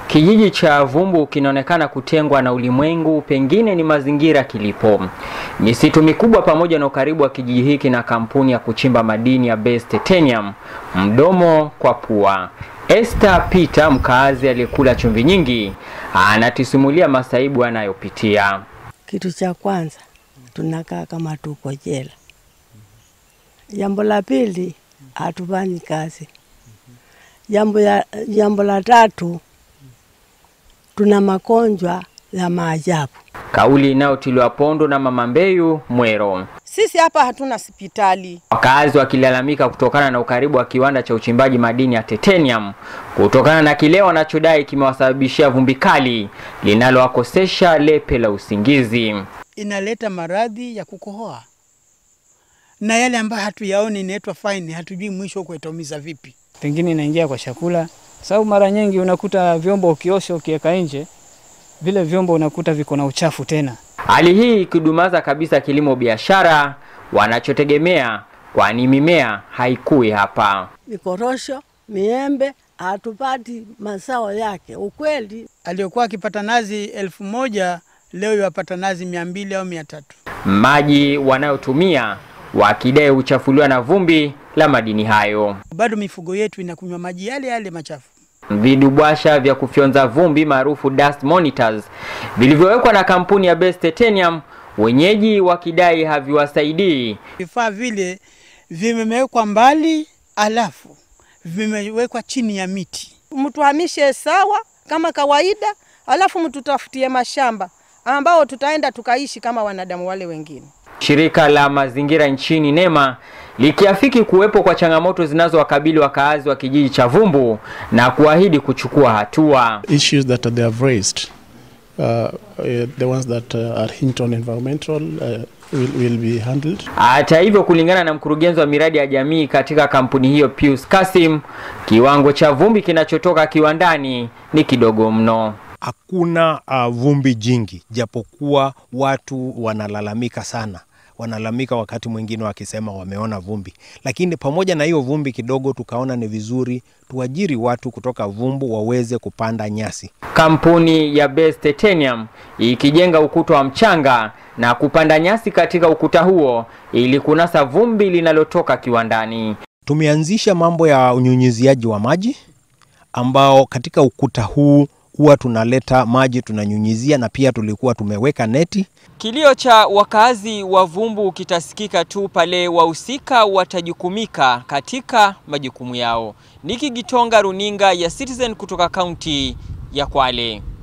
Kijiji cha Vumbu kinaonekana kutengwa na ulimwengu, pengine ni mazingira kilipo. Misitu mikubwa pamoja na ukaribu wa kijiji hiki na kampuni ya kuchimba madini ya Base Titanium, mdomo kwa pua. Esther Peter, mkaazi aliyekula chumvi nyingi, anatisimulia masaibu anayopitia. Kitu cha kwanza tunakaa kama tuko jela. Jambo la pili hatufanyi kazi. Jambo ya jambo la tatu tuna magonjwa ya maajabu. Kauli inayotiliwa pondo na Mama Mbeyu Mwero. Sisi hapa hatuna hospitali. Wakazi wakilalamika kutokana na ukaribu wa kiwanda cha uchimbaji madini ya titanium kutokana na kile wanachodai kimewasababishia vumbi kali linalowakosesha lepe la usingizi. inaleta maradhi ya kukohoa na yale ambayo hatuyaoni inaitwa faini, hatujui mwisho huko itaumiza vipi. pengine inaingia kwa chakula, sababu mara nyingi unakuta vyombo ukiosha ukiweka nje, vile vyombo unakuta viko na uchafu tena. Hali hii ikidumaza kabisa kilimo biashara wanachotegemea, kwani mimea haikui hapa. Mikorosho, miembe hatupati mazao yake. Ukweli Aliyokuwa akipata nazi elfu moja leo yapata nazi mia mbili au mia tatu. Maji wanayotumia wakidai huchafuliwa na vumbi la madini hayo. Bado mifugo yetu inakunywa maji yale yale machafu. Vidubwasha vya kufyonza vumbi maarufu dust monitors vilivyowekwa na kampuni ya Base Titanium, wenyeji wakidai haviwasaidii. Vifaa vile vimewekwa mbali, alafu vimewekwa chini ya miti. Mtuhamishe sawa kama kawaida, alafu mtutafutie mashamba ambao tutaenda tukaishi kama wanadamu wale wengine. Shirika la mazingira nchini NEMA likiafiki kuwepo kwa changamoto zinazowakabili wakaazi wa kijiji cha Vumbu na kuahidi kuchukua hatua. issues that they have raised, uh, uh, the ones that uh, are hinged on environmental, uh, will, will be handled. Hata hivyo, kulingana na mkurugenzi wa miradi ya jamii katika kampuni hiyo Pius Kasim, kiwango cha vumbi kinachotoka kiwandani ni kidogo mno. hakuna uh, vumbi jingi, japokuwa watu wanalalamika sana wanalalamika wakati mwingine wakisema wameona vumbi, lakini pamoja na hiyo vumbi kidogo, tukaona ni vizuri tuajiri watu kutoka Vumbu waweze kupanda nyasi. Kampuni ya Base Titanium ikijenga ukuta wa mchanga na kupanda nyasi katika ukuta huo ili kunasa vumbi linalotoka kiwandani. Tumeanzisha mambo ya unyunyiziaji wa maji ambao katika ukuta huu huwa tunaleta maji tunanyunyizia, na pia tulikuwa tumeweka neti Kilio cha wakazi wa Vumbu kitasikika tu pale wahusika watajukumika katika majukumu yao. Niki Gitonga, runinga ya Citizen kutoka kaunti ya Kwale.